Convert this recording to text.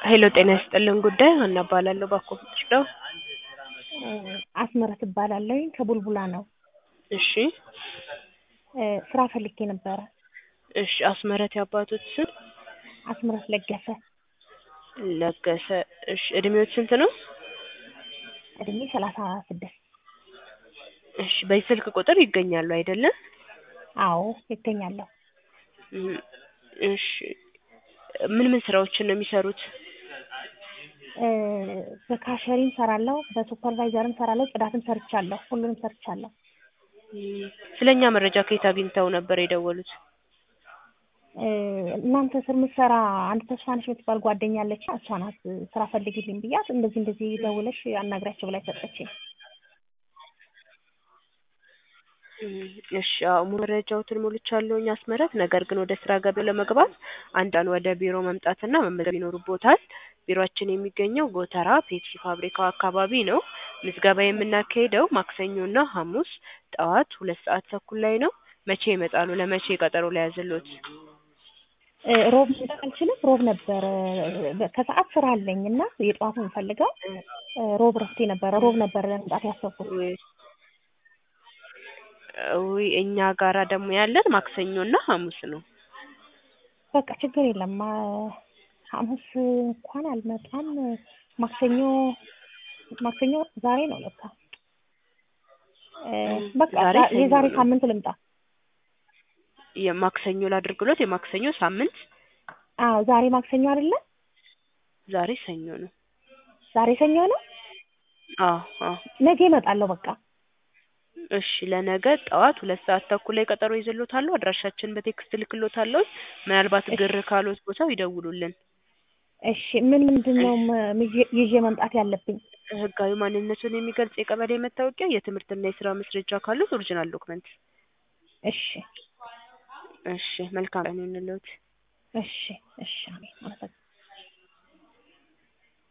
ሄሎ ጤና ይስጥልን ጉዳይ ሀና እባላለሁ ባኮፈች ነው። አስመረት እባላለሁኝ ከቡልቡላ ነው። እሺ ስራ ፈልጌ ነበረ። እሺ አስመረት ያባቱት ስም አስመረት ለገሰ ለገሰ። እሺ እድሜዎት ስንት ነው? እድሜ ሰላሳ ስድስት እሺ በዚህ ስልክ ቁጥር ይገኛሉ አይደለ? አዎ ይገኛለሁ። እም፣ እሺ ምን ምን ስራዎችን ነው የሚሰሩት? እ በካሸሪም ሰራለሁ፣ በሱፐርቫይዘርም ሰራለሁ፣ ጽዳትም ሰርቻለሁ። ሁሉንም ሰርቻለሁ። እም፣ ስለኛ መረጃ ከየት አግኝተው ነበር የደወሉት? እ እናንተ ስር ምትሰራ አንድ ተስፋነሽ የምትባል ጓደኛ አለች። እሷ ናት ስራ ፈልግልኝ ብያት እንደዚህ እንደዚህ ደውለሽ አናግሪያቸው ብላ ሰጠችኝ። እም፣ እሺ አዎ ሙሉ መረጃዎትን ሞልቻለሁኝ አስመረት። ነገር ግን ወደ ስራ ገበያው ለመግባት አንዳንድ ወደ ቢሮ መምጣትና መመዝገብ ይኖርቦታል። ቢሮአችን የሚገኘው ጎተራ ፔፕሲ ፋብሪካው አካባቢ ነው። ምዝገባ የምናካሂደው ማክሰኞና ሐሙስ ጠዋት ሁለት ሰዓት ተኩል ላይ ነው። መቼ ይመጣሉ? ለመቼ ቀጠሮ ለያዝልዎት? እ ሮብ መምጣት አልችልም። ሮብ ነበር እ ከሰዓት ስራ አለኝ እና የጠዋቱን የምፈልገው እ ሮብ ረፍቴ ነበረ። ሮብ ነበር ለመምጣት ያሰብኩት። ውይ ውይ እኛ ጋራ ደግሞ ያለን ማክሰኞና ሐሙስ ነው። በቃ ችግር የለም። አ ሐሙስ እንኳን አልመጣም። ማክሰኞ ማክሰኞ ዛሬ ነው ለካ። እ በቃ ዛሬ ዛ- ሰኞ የዛሬ ነው። ሳምንት ልምጣ። የማክሰኞ ላድርግሎት? የማክሰኞ ሳምንት አዎ ዛሬ ማክሰኞ አይደለ? ዛሬ ሰኞ ነው። ዛሬ ሰኞ ነው። አዎ አዎ። ነገ እመጣለሁ በቃ። እሺ ለነገ ጠዋት ሁለት ሰዓት ተኩል ላይ ቀጠሮ ይዘሎታለሁ። አድራሻችን በቴክስት ልክሎታለሁ። ምናልባት እሺ። ግር ካሎት ቦታው ይደውሉልን። እሺ ምን ምንድን ነው ም- ምዤ- ይዤ መምጣት ያለብኝ? ህጋዊ ማንነቱን የሚገልጽ የቀበሌ መታወቂያ፣ የትምህርትና የስራ ማስረጃ ካሉት ኦሪጂናል ዶክመንት። እሺ እሺ መልካም ቀን ይሁንልዎት። እሺ እሺ አሜን። አመሰግናለሁ።